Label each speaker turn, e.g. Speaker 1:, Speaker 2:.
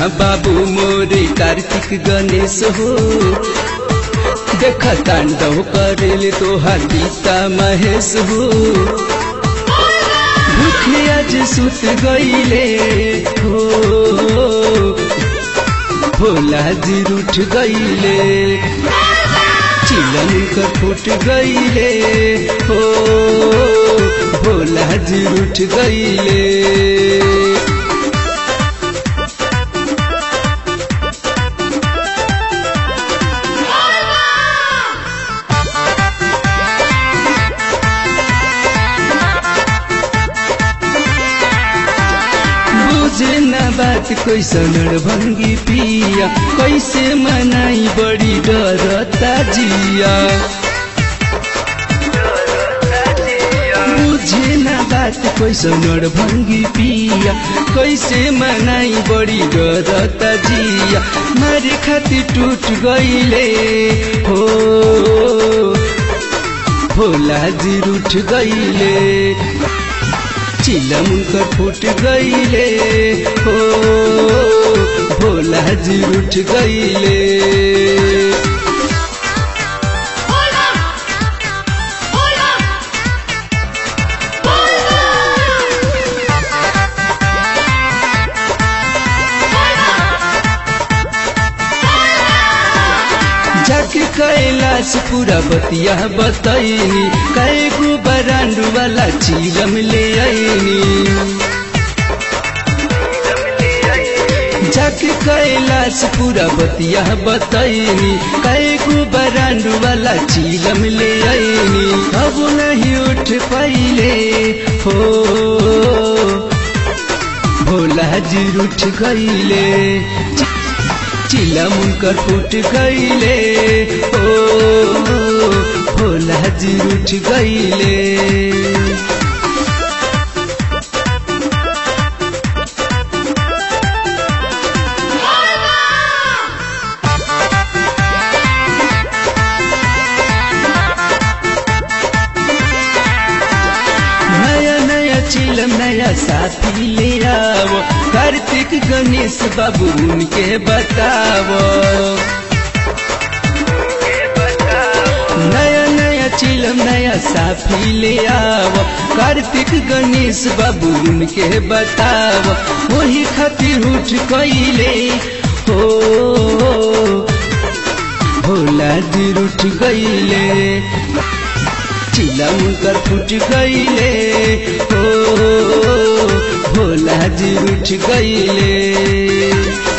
Speaker 1: बाबू मोरे कार्तिक गणेश हो देख तांडव करेले तोहार गीता महेश हो भूखे आज सुत गईले हो भोला जी रूठ गईले चिलम कर फूट गईले हो भोला जी रूठ गईले बुझे न बात कैसन भंगी पिया कैसे मनाई बड़ी डरता जिया बुझे न बात कैसन भंगी पिया कैसे मनाई बड़ी डरता जिया मारे खातिर टूट गईले हो भोला जी रूठ गईले चिलम कर फूट गईले हो भोला जी उठ गईले
Speaker 2: Hola! Hola!
Speaker 1: जाके कैलाश पूरा बतिया बतैनी कै गो बरांडू वाला चिलम ले आईनी जाके कैलाश पूरा बतिया बतैनी कै गो बरांडू वाला चिलम ले आईनी अब नहीं उठ पाइले हो भोला जी उठ गईले चिलम कर फूट गईले ओ भोला जी उठ गईले नया नया चिलम नया साथी ले आओ कार्तिक गणेश बाबू उनके बताओ नया नया चिलम नया साफी ले आओ कार्तिक गणेश बाबू उनके बताओ वही खातिर उठ कैले हो भोला जी उठ गईले चिलम कर फूट गईले हो भोला जी उठ गईले